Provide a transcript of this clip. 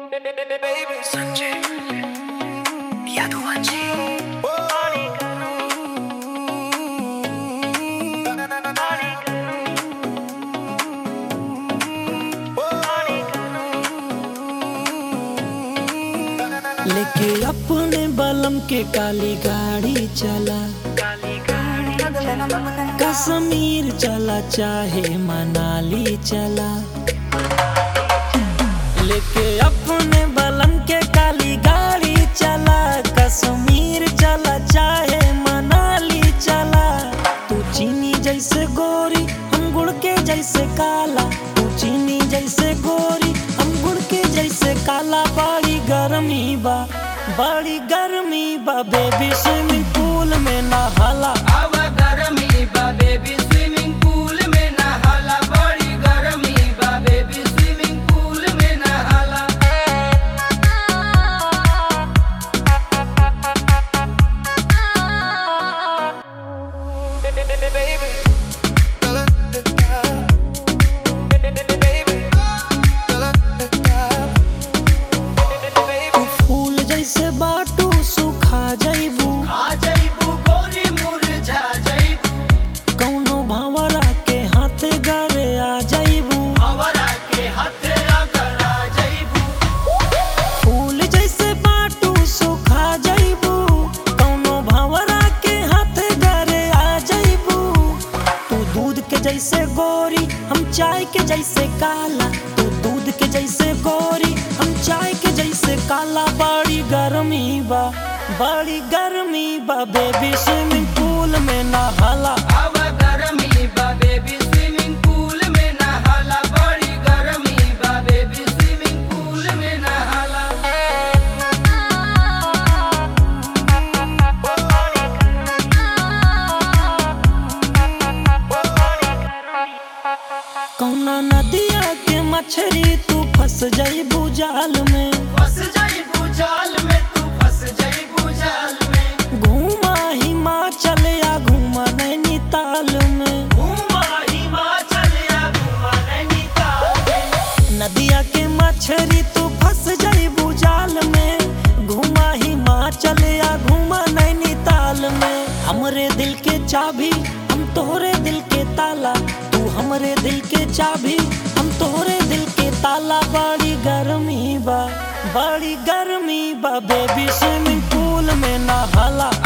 संजय यादवांची लेके अपने बलम के काली गाड़ी चला कश्मीर चला चाहे मनाली चला लेके अपने बलम के काली गाड़ी चला कश्मीर चला चाहे मनाली चला तू चीनी जैसे गोरी हम गुड़ के जैसे काला तू चीनी जैसे गोरी हम गुड़ के जैसे काला बड़ी गर्मी बा बड़ी गर्मी बा बेबी स्विमिंग पूल में नहाला अब गरमी बा बेबी स्विमिंग पूल में नहाला बड़ी गरमी बा बेबी स्विमिंग पूल में नहाला तू फूल जैसे बाटू सुखा जैबू आ जइबू गोरी मुरझा जइबू कौनो भावरा के हाथे गरे आ जैबू हवरा के हाथे अगर आ जइबू फूल जैसे बाटू सुखा जैबू कौनो भावरा के हाथे गरे आ जैबू तू दूध के जैसे गोरी हम चाय के जैसे काला तू दूध के जैसे गोरी हम चाय के जैसे काला बड़ी गर्मी बा बड़ी गर्मी बा बेबी स्विमिंग पूल में नहाला अब गरमी बा बेबी स्विमिंग पूल में नहाला बड़ी गरमी बा बेबी स्विमिंग पूल में नहाला कौना नदिया के मछरी तू फंस जईबू जाल में फंस जइबू जाल में तू फंस जइबू जाल में घूमा हिमाचल या घूमा नैनीताल में घूमा हिमाचल या घूमा नैनीताल में नदिया के मछरी तू फंस जईबू जाल में घूमा हिमाचल या घूमा नैनीताल में हमरे दिल के चाबी हम तोहरे दिल के ताला तू हमरे दिल के चाबी हम तोहरे दिल के ताला बड़ी गर्मी बा बड़ी गर्मी बा बेबी स्विमिंग पूल में नहाला